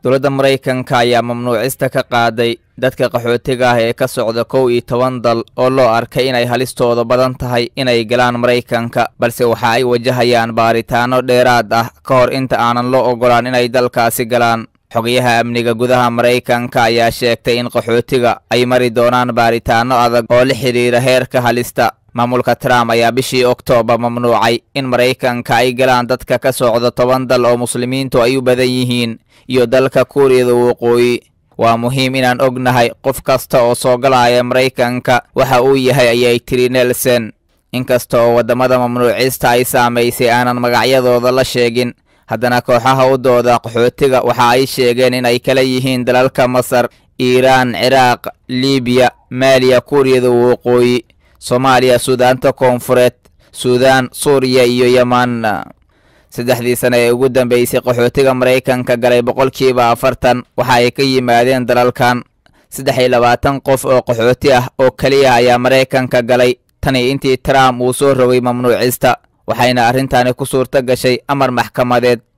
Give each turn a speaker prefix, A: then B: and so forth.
A: dowladda maraykanka ayaa mamnuucista ka qaaday dadka qaxootiga ah ee ka socda kow iyo toban dal oo loo arkay inay halistooda badan tahay inay galaan maraykanka balse waxa ay wajahayaan baaritaano dheeraad ah ka hor inta aanan loo ogolaan inay dalkaasi galaan xogayaha amniga gudaha maraykanka ayaa sheegtay in qaxootiga ay mari doonaan baaritaano adag oo la xidhiira heerka halista maamulka trump ayaa bishii oktoobar mamnuucay in maraykanka ay galaan dadka ka socda toban dal oo muslimiintu ay u badan yihiin iyo dalka kuuriyada waqooyi waa muhiim inaan ognahay qof kasta oo soo galaya maraykanka waxa uu yahay ayay tiri nelson inkasta oo waddamada mamnuucista ay saamaysay aanan magacyadooda la sheegin haddana kooxaha u dooda qaxootiga waxa ay sheegeen in ay kala yihiin dalalka masar iiraan ciraaq libiya maaliya kuuriyada waqooyi soomaaliya suudaanta koonfureed suudaan suuriya iyo yeman saddexdii sane ee ugu dambeysay qaxootiga maraykanka galay boqolkiiba afartan waxa ay ka yimaadeen dalalkan saddex iyo labaatan qof oo qaxooti ah oo keliya ayaa maraykanka galay tani intii trump uu soo rogay mamnuucista waxayna arrintani ku suurto gashay amar maxkamadeed